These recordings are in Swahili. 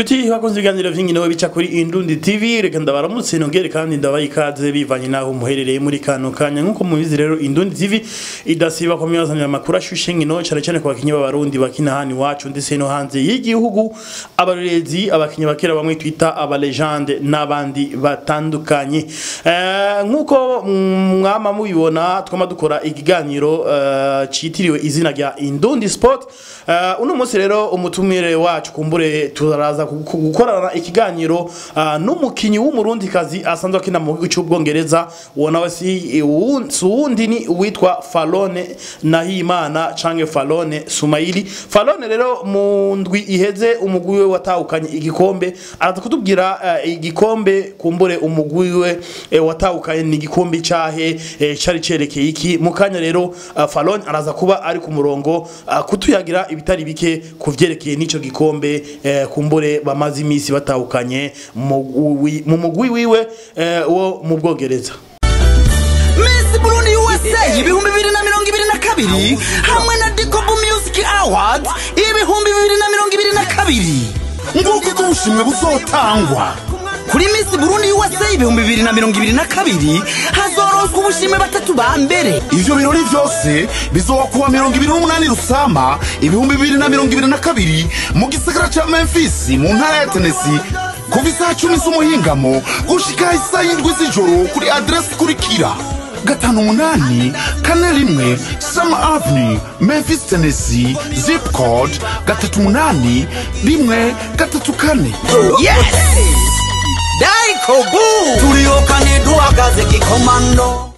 Biti bakunze ibiganiro vy'inkino bica kuri Indundi TV reka ndabaramutse nongere kandi ndabaha ikaze bivanye naho muherereye muri kano kanya nkuko mubizi rero Indundi TV idasiba ko myazanira amakuru ashushe nkino cyane cyane ku bakinyi b'abarundi bakina hano iwacu ndetse no hanze y'igihugu abarezi abakinyi bakera bamwe twita aba legende n'abandi batandukanye Eh, nkuko mwama mubibona twama dukora ikiganiro eh, citiriwe izina rya Indundi Sport Eh, uno munsi rero umutumire wacu kumbure turaza gu- gukorana ikiganiro ah, n'umukinyi w'umurundi kazi asanzwe akina mu gihugu cy'ubwongereza uwo nawe si uwu- si uwundi ni uwitwa Falone Nahimana canke Falone Sumaili Falone rero mu ndwi iheze umugwi we watahukanye igikombe araza kutubwira eh, igikombe kumbure umugwi we eh, watahukanye ni igikombe cahe eh, cari cerekeye iki mu kanya rero ah, Falone araza kuba ari ku murongo ah, kutuyagira ibitari bike kuvyerekeye n'ico gikombe eh, kumbure bamaze imisi batahukanye mu wi- mu mugwi wiwe eh, wo mu Bwongereza Miss Burundi USA ibihumbi bibiri na mirongo ibiri na kabiri hamwe na Dikobu Music Awards ibihumbi bibiri na mirongo ibiri na kabiri nguko uko ubushimwe buzotangwa kuri Miss Burundi USA ibihumbi bibiri na mirongo ibiri na kabiri hazoronswa ubushimwe batatu ba mbere ivyo birori vyose bizoba kuwa mirongo ibiri n'umunani rusama ibihumbi bibiri na mirongo ibiri na kabiri mu gisagara ca memphis mu ntara ya tenesi kuva isaha cumi z'umuhingamo gushika isaha y'indwi z'ijoro kuri adresi ikurikira gatanu umunani kane rimwe sama avenue memphis tennessee zip code gatatu umunani rimwe gatatu kane yes Dikobu tuliyokane duhagaze kikomando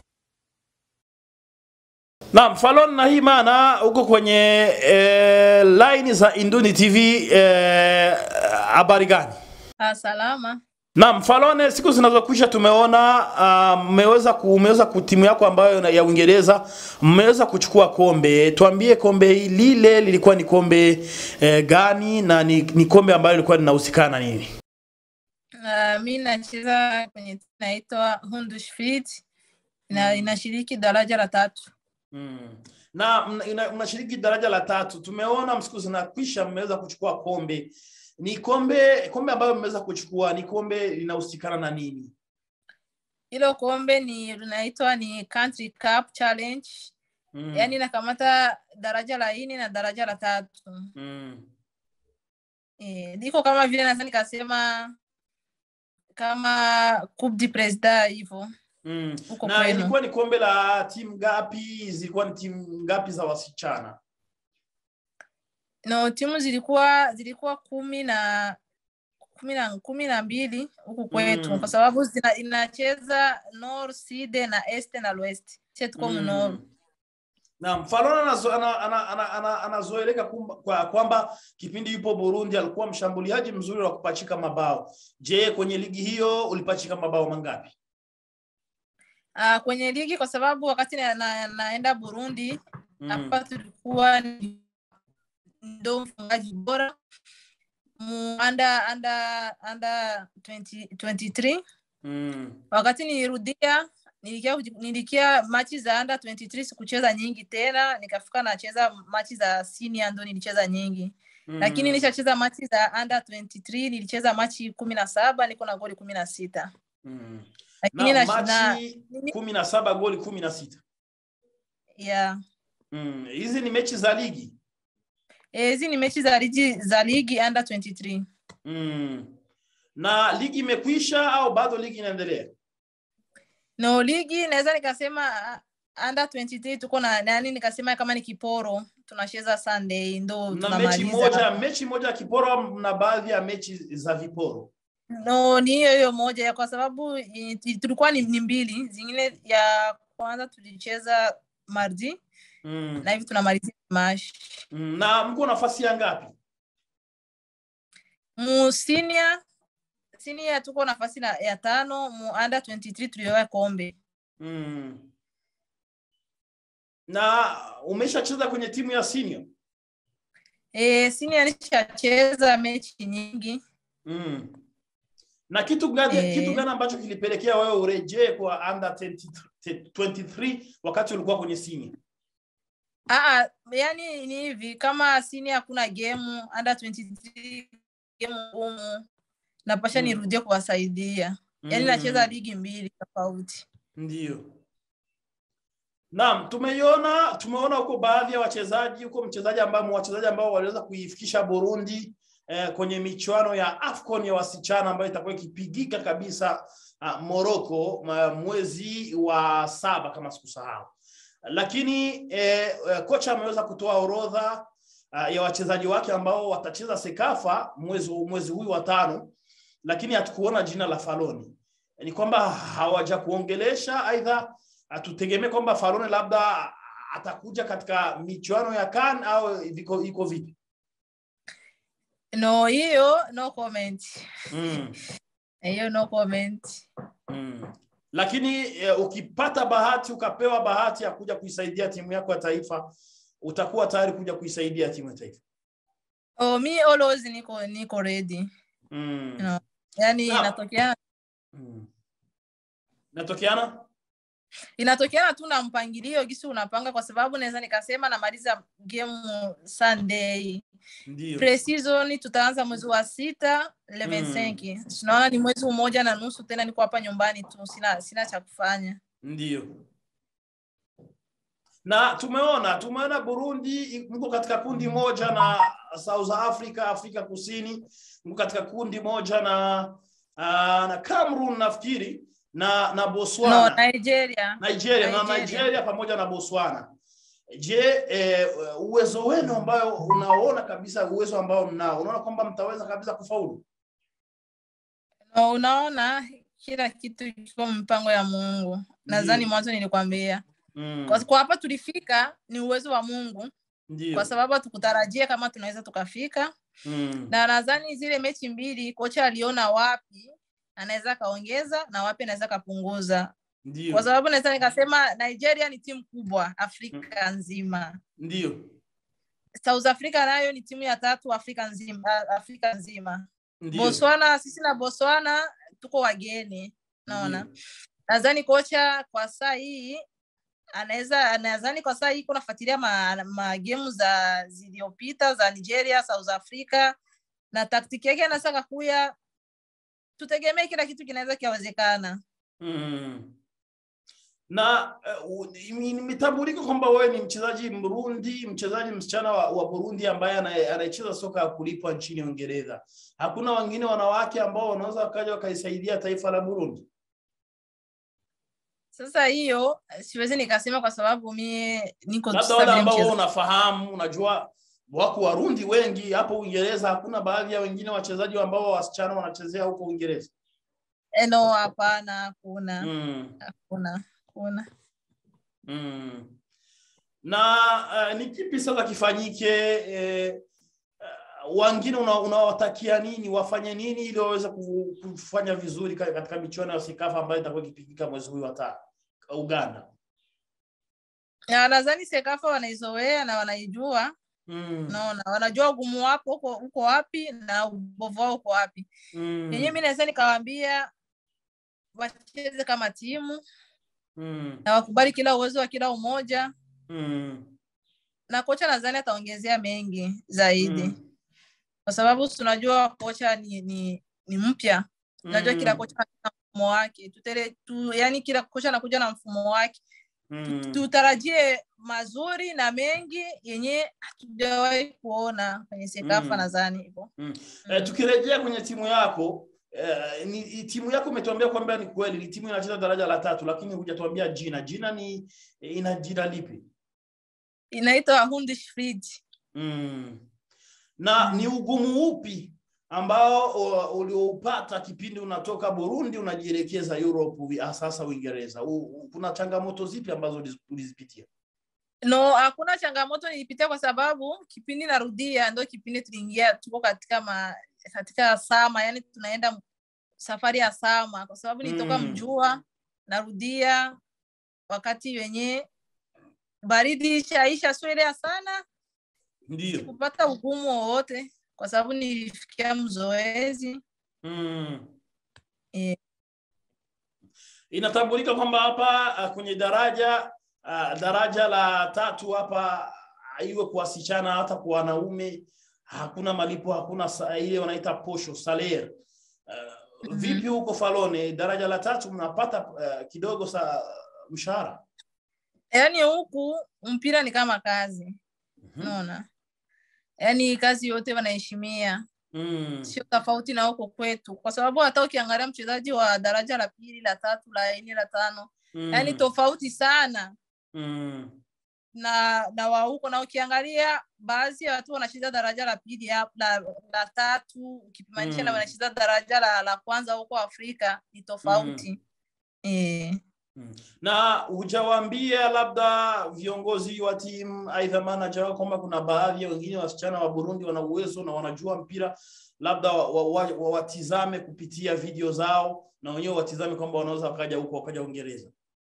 Naam, Falon Nahimana uko kwenye eh, line za Indundi TV eh, habari gani? Ah, salama. Naam, Falone, siku zinazokwisha tumeona uh, mmeweza ku, mmeweza ku timu yako ambayo na- ya Uingereza mmeweza kuchukua kombe. Tuambie kombe lile lilikuwa ni kombe eh, gani na ni, ni kombe ambayo lilikuwa linahusikana nini? Uh, mi nacheza kwenye timu inaitwa Huddersfield na inashiriki daraja la tatu. Mm. Na mna- ina- mnashiriki daraja la tatu. Tumeona siku zinakwisha mmeweza kuchukua kombe. Ni kombe kombe ambayo mmeweza kuchukua ni kombe linahusikana na nini? Hilo kombe ni linaitwa ni Country Cup Challenge. Mm. Yaani nakamata daraja la nne na daraja la tatu. mm. Eh, ndiko kama vile naweza nikasema kama Coupe du President hivyo. Mm. Huko Na kwenu. ilikuwa ni kombe la timu ngapi? Zilikuwa ni timu ngapi za wasichana? No, timu zilikuwa zilikuwa kumi na kumi na kumi na mbili huku kwetu Mm. kwa sababu zina, inacheza Nord, Sud na Est na West. Sisi tuko mm. Nord. Na Mfalona anazo- ana- ana- ana- ana- anazoeleka kumba- kwa- kwamba kipindi yupo Burundi alikuwa mshambuliaji mzuri wa kupachika mabao. Je, kwenye ligi hiyo ulipachika mabao mangapi? Uh, kwenye ligi kwa sababu wakati na, na, naenda Burundi Mm. hapa tulikuwa ni- ndo mfungaji bora mu under under under 20, 23 Mm. wakati nilirudia nilikia, nilikia machi za under 23 sikucheza nyingi tena nikafika nacheza machi za senior ndo nilicheza nyingi Mm. lakini nilishacheza machi za under 23 nilicheza machi kumi na saba niko na goli kumi na sita Mm. lakini Na na, na, machi kumi na saba goli kumi na sita. yeah. Mm. Hizi ni mechi za ligi. Eh, hizi ni mechi za ligi za ligi under 23 Mm. Na ligi imekwisha au bado ligi inaendelea? no ligi naweza nikasema uh, under 23 tuko na nani nikasema kama ni kiporo tunacheza sunday ndo Na mechi tunamaliza moja, mechi moja ya kiporo na baadhi ya mechi za viporo. no ni hiyo hiyo moja ya kwa sababu i- i- tulikuwa ni, ni mbili zingine ya kwanza tulicheza mardi Mm. na hivi tunamalizia mash Mm. Na mko nafasi ya ngapi? mu senior senior tuko nafasi na, ya tano mu under 23 tulioa kombe Mm. Na umeshacheza kwenye timu ya senior? e, senior nishacheza mechi nyingi Mm. Na kitu gani Eh. kitu gani ambacho kilipelekea wewe urejee kwa under 20 23 wakati ulikuwa kwenye senior? Aa, yani ni hivi kama sini hakuna game under 23 game ngumu napasha Mm. nirudie kuwasaidia yaani Mm. nacheza ligi mbili tofauti Ndio. Naam, tumeiona tumeona huko baadhi ya wachezaji huko mchezaji ambao wachezaji ambao waliweza kuifikisha Burundi eh, kwenye michuano ya AFCON ya wasichana ambayo itakuwa ikipigika kabisa uh, Morocco ma- mwezi wa saba kama sikusahau. Lakini eh, eh, kocha ameweza kutoa orodha uh, ya wachezaji wake ambao watacheza Sekafa mwezi mwezi huu wa tano, lakini hatukuona jina la Faloni ni kwamba hawaja kuongelesha aidha tutegemee kwamba Farone labda atakuja katika michuano ya CAN au iko iko vipi? no hiyo no comment Mm. hiyo no comment Mm. Lakini e, ukipata bahati ukapewa bahati ya kuja kuisaidia timu yako ya taifa utakuwa tayari kuja kuisaidia timu ya taifa. oh, mi always niko niko ready Mm. no. yaani Sawa. inatokea Mm. Natokeana? inatokeana tu na mpangilio gisi unapanga kwa sababu naweza nikasema namaliza game sunday Ndio. pre-season tutaanza mwezi wa sita 25 mm. tunaona ni mwezi mmoja na nusu tena niko hapa nyumbani tu sina sina cha kufanya Ndio. Na tumeona tumeona Burundi mko katika kundi moja na South Africa, Afrika Kusini, mko katika kundi moja na uh, na Cameroon nafikiri na na Botswana. no nigeria Nigeria, na Nigeria. Nigeria pamoja na Botswana. Je, eh, uwezo wenu ambayo unaona kabisa uwezo ambao mnao, unaona kwamba mtaweza kabisa kufaulu? no, unaona kila kitu kiko mpango ya mungu nadhani Ndio. mwanzo nilikwambia Mm. kwa, kwa hapa tulifika ni uwezo wa mungu Ndio. kwa sababu hatukutarajia kama tunaweza tukafika Mm. na nadhani zile mechi mbili kocha aliona wapi anaweza akaongeza na wapi anaweza akapunguza Ndio. kwa sababu naweza nikasema nigeria ni timu kubwa afrika nzima Ndio. south africa nayo ni timu ya tatu afrika nzima afrika nzima Ndio. botswana sisi na botswana tuko wageni naona Ndio. nadhani kocha kwa saa hii anaweza nadhani kwa saa hii kunafuatilia ma, ma game za zilizopita za nigeria south africa na taktiki yake anaweza kakuya tutegemee kila kitu kinaweza kiawezekana Mm. Na uh, nimetambulika kwamba wewe ni mchezaji Mrundi, mchezaji msichana wa, wa Burundi ambaye ana- anayecheza soka ya kulipwa nchini Uingereza. Hakuna wengine wanawake ambao wanaweza wakaja wakaisaidia taifa la Burundi. sasa hiyo siwezi nikasema kwa sababu mie niko tu Labda sasa wale vile ambao wewe mchezo- unafahamu, unajua wako Warundi wengi hapo Uingereza. Hakuna baadhi ya wengine wachezaji ambao wasichana wanachezea huko Uingereza. Eh, no hapana hakuna Mm. hakuna hakuna Mm. Na uh, ni kipi sasa kifanyike? Eh, uh, wengine una- unawatakia nini, wafanye nini ili waweze ku- kufanya vizuri ka- katika michuano ya Sekafa ambayo itakuwa ikipigika mwezi huu wa tano Uganda? Ya, nadhani sekafa wanaizoea na wanaijua Mm. naona wanajua ugumu wako uko uko wapi na ubovu wao uko wapi Mm. yenyewe mi naweza nikawaambia wacheze kama timu Mm. na wakubali kila uwezo wa kila umoja Mm. na kocha nadhani ataongezea mengi zaidi Mm. kwa sababu tunajua kocha ni ni, ni mpya tunajua kila Mm. kocha na mfumo wake Tutele, tu, yani kila kocha anakuja na mfumo wake Mm. tutarajie mazuri na mengi yenye hatujawahi kuona kwenye sekafa Mm. nadhani hivyo Eh, tukirejea kwenye timu yako eh, ni, ni- timu yako umetuambia kwamba ni kweli ni timu inacheza daraja la tatu, lakini hujatuambia jina. Jina ni ina jina lipi? inaitwa Hundishfried. Mm. Na ni ugumu upi ambao uh, ulioupata kipindi unatoka Burundi unajielekeza Europe wi- sasa Uingereza? U- u- Kuna changamoto zipi ambazo uliz- ulizipitia? No, hakuna changamoto nilipitia kwa sababu kipindi narudia ndo kipindi tuliingia tuko katika ma, katika sama, yani tunaenda safari ya sama, kwa sababu nilitoka Mm. Mjua narudia wakati wenye baridi ishaisha, sio ile ya sana, Ndio. kupata ugumu wowote kwa sababu nilifikia mzoezi Mm. Eh. Inatambulika kwamba hapa uh, kwenye daraja uh, daraja la tatu hapa uh, iwe kwa wasichana hata kwa wanaume hakuna malipo hakuna sa, ile wanaita posho salaire uh, vipi huko falone daraja la tatu mnapata uh, kidogo sa mshahara yaani huku mpira ni kama kazi unaona yaani kazi yote wanaheshimia mm. sio tofauti na huko kwetu kwa sababu hata ukiangalia mchezaji wa daraja la pili la tatu la nne la tano mm. yaani tofauti sana mm. na na wa huko na ukiangalia baadhi ya watu wanacheza daraja la pili ya- la, la tatu ukipimanisha na Mm. wanacheza daraja la, la kwanza huko afrika ni tofauti eh. Mm. na hujawaambia labda viongozi wa timu aidha manager wao kwamba kuna baadhi ya wengine wasichana wa Burundi wana uwezo na wanajua mpira labda wawatizame wa, wa, wa watizame kupitia video zao na wenyewe watizame kwamba wanaweza wakaja huko wakaja Uingereza.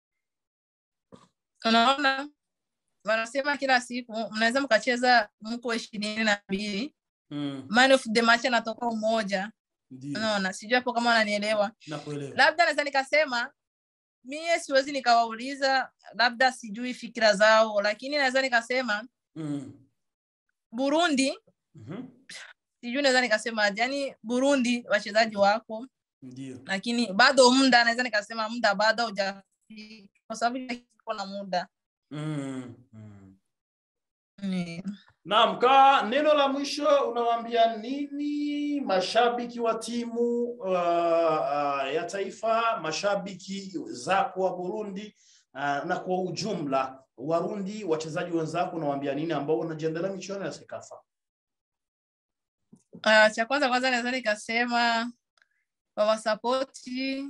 unaona wanasema kila siku mnaweza mkacheza mko ishirini na mbili Mm. man of the match anatoka umoja Ndio. unaona sijui hapo kama wananielewa Nakuelewa. labda naweza nikasema mie siwezi nikawauliza labda sijui fikira zao lakini naweza nikasema Mm. burundi Mhm. sijui naweza nikasema yani burundi wachezaji wako Ndio. lakini bado muda naweza nikasema muda bado haujafika kwa sababu kila kitu kiko na muda Mm. Mm. Mm. Naam, ka neno la mwisho unawaambia nini mashabiki wa timu uh, uh, ya taifa, mashabiki zako wa Burundi uh, na kwa ujumla Warundi, wachezaji wenzako, unawaambia nini ambao wanajiandaa michuano ya Sekafa? Uh, cha kwanza kwanza naweza nikasema wawasapoti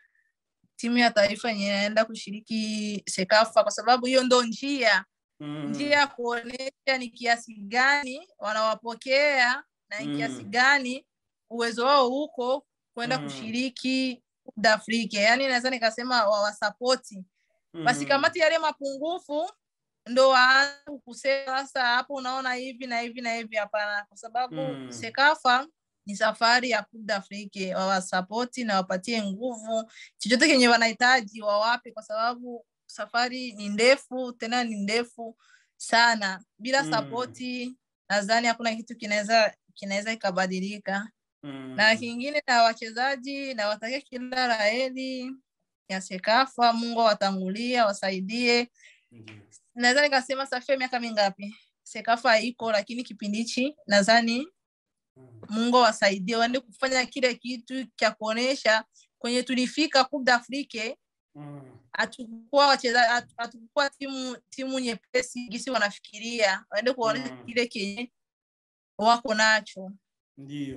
timu ya taifa yenye inaenda kushiriki Sekafa kwa sababu hiyo ndo njia Mm. njia ya kuonyesha ni kiasi gani wanawapokea na ni kiasi Mm. gani uwezo wao huko kwenda Mm. kushiriki Coupe d'Afrique. Yaani naweza nikasema wawasapoti basi Mm. kamati yale mapungufu ndo waanze kusema sasa hapo unaona hivi na hivi na hivi hapana kwa sababu Mm. sekafa ni safari ya Coupe d'Afrique wawasapoti na wapatie nguvu chochote kenye wanahitaji wawape kwa sababu safari ni ndefu tena ni ndefu sana bila Mm. sapoti nadhani hakuna kitu kinaweza kinaweza ikabadilika Mm. na kingine na wachezaji na watakia kila la heri ya Sekafa. Mungu awatangulia wasaidie. Ndio. Naweza nikasema safari miaka mingapi Sekafa haiko, lakini kipindi hichi nadhani Mm. Mungu awasaidie waende kufanya kile kitu cha kuonesha kwenye tulifika Coupe d'Afrique Mm. hatukuwa wachezaji hatu- hatukuwa timu timu nyepesi gisi wanafikiria, waende kuonesha Mm. kile kenye wako nacho. Ndio.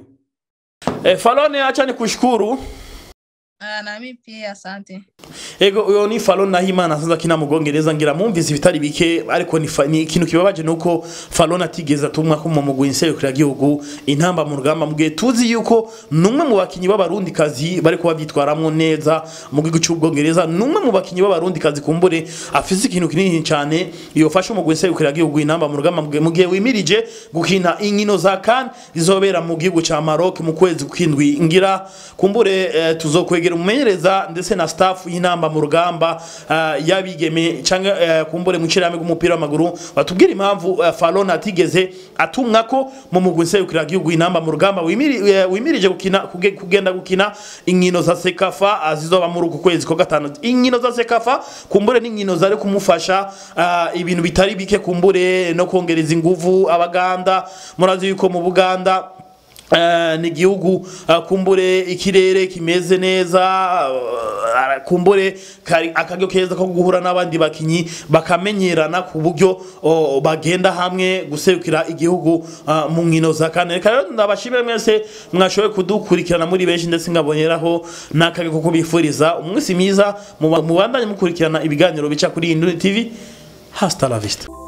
E, Falone, acha nikushukuru. Ah, na mimi pia asante. Ego uyo ni Fallon Nahimana sasa kina mugongereza ngira mumvise ibitari bike ariko ni, fa- ni ikintu kibabaje nuko Fallon atigeze atumwa ko mu mugwi nserukira gihugu intamba mu rugamba mugihe tuzi yuko numwe mu bakinyi b'abarundi kazi bari kuba byitwaramwo neza mu gihugu cy'ubwongereza numwe mu bakinyi b'abarundi kazi kumbure afise ikintu kinini cyane yofasha umugwi nserukira gihugu intamba mu rugamba mugihe- mugihe wimirije gukina inkino za CAN zizobera mu gihugu ca Maroc mu kwezi kwindwi ngira kumbure eh, tuzokwegera umumenyereza ndetse na staff y'inamba mu rugamba uh, yabigeme cyangwa uh, kumbure mu kirame gumupira w'amaguru batubwira impamvu uh, Fallon atigeze atumwa ko mu mugwi nserukira gihugu inamba mu rugamba wimiri, uh, wimirije gukina kuge, kugenda gukina inkino za Sekafa uh, zizoba muri uku kwezi kwa gatanu inkino za Sekafa kumbure n'inkino zari kumufasha uh, ibintu bitari bike kumbure no kongereza inguvu abaganda murazi yuko mu Buganda Uh, ni igihugu uh, kumbure ikirere kimeze neza uh, kumbure kari akaryo keza ko guhura n'abandi bakinyi bakamenyerana ku buryo uh, bagenda hamwe guserukira igihugu uh, mu nkino za kane reka rero ndabashimire mwese mwashoboye kudukurikirana muri benshi ndetse nkaboneraho n'akaryo ko kubifuriza umunsi mwiza muba- mubandanye mukurikirana ibiganiro bica kuri Induni TV hasta la vista